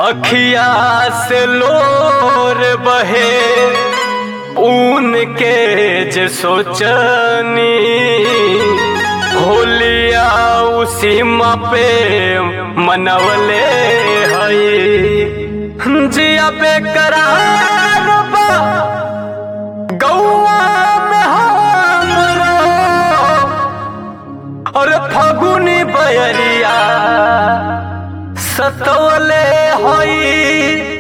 अखिया से लोर बहे ऊन के जे सोचनी होलिया उसी पे मनवले हई जिया बेकरार बा गौआ में हमरा और फगुनी बयरिया सतवले हई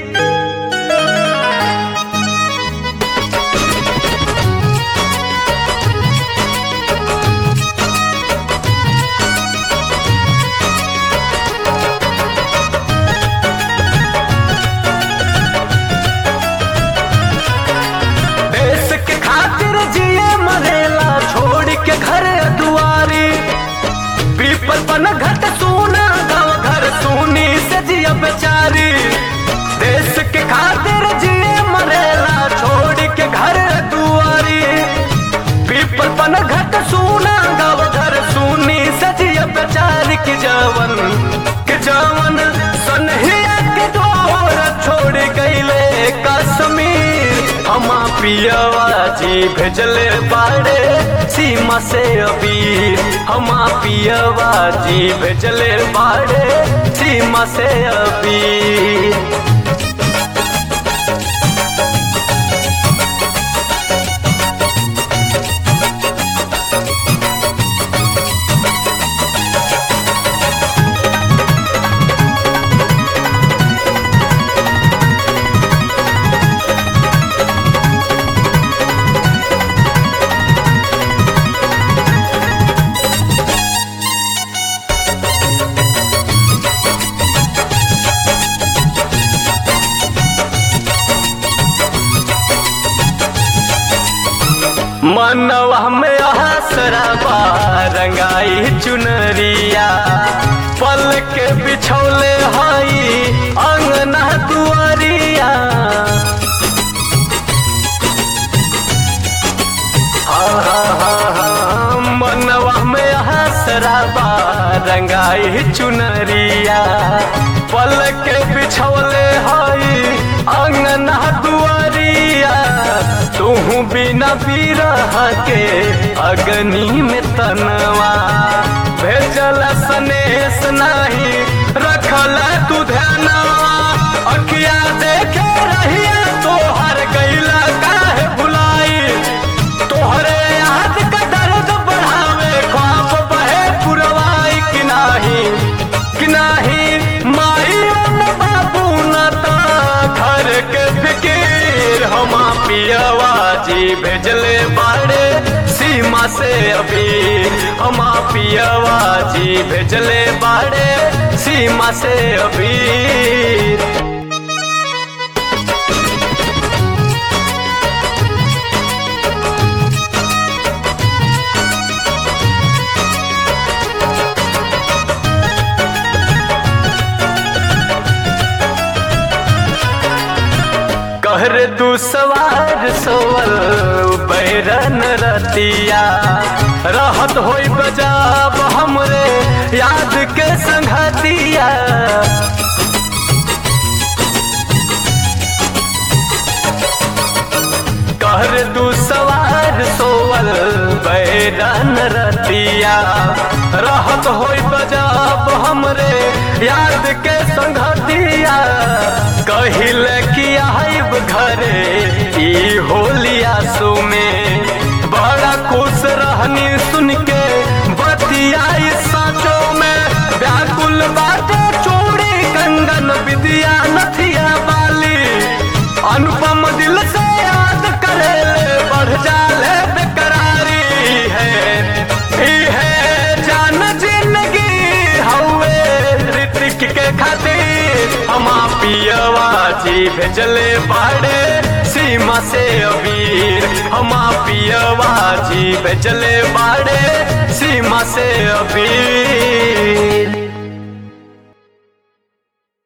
देश के खातिर जिए मरेला छोड़ के घर दुआरी पीपल पन घट सोना गाँव घर सोनी से जिया बेचारी देश के खातिर जिए मरेला छोड़ के घर दुआरी पीपल पन घट सोना गाँव घर सोनी से जिया बेचारी की जवन के जवन सनहिया के डोर छोड़ गईले कश्मीर हमा पियवा जी भेजले बाड़े सीमा से अबीर हमा पियवा जी भेजले बाड़े सीमा से अबीर मनवा में हसरबा रंगाई चुनरिया पल के बिछौले हई अंगना दुआरिया हाँ, हाँ, हाँ, हाँ, मनवा में हसरबा रंगाई चुनरिया पल के बिछौले हई अंगना दुआरिया तू बिना बिरह के अग्नि में तनवा भेजल सनेस नहीं रखल तू ध्यानवा अखिया देखे रहिया तोहर गैला काहे भुलाई तोहरे याद का दर्द बढ़ावे ख्वाब बहे पुरवाई कि नाही कि नाही माई न बाबू न ता घर के फिकीर हमा पियवा जी भेजले बाड़े सीमा से अबीर हमा पियवा जी भेजले बाड़े सीमा से अबीर कहर तू सवार सोवल बैरन रतिया रहत होई बजाब हमरे याद के संगतिया कहर तू सवार सोवल बैरन रतिया रहत होई बजाब हमरे याद के संगतिया कहिल कि आइब घरे ई होलिया सो में बड़ा खुश रहनी सुन के बतियाई साचो में व्याकुल बाटे चूड़ी कंगन विद्या नथिया बाली अनुपम दिल से याद करे ले बढ़ जाले बेकरारी है ई है जान जिंदगी हवे ऋतिक के खातिर हमा पियवा जी भेजले बाड़े सीमा से अबीर हमा पियवा जी भेजले बाड़े सीमा से अबीर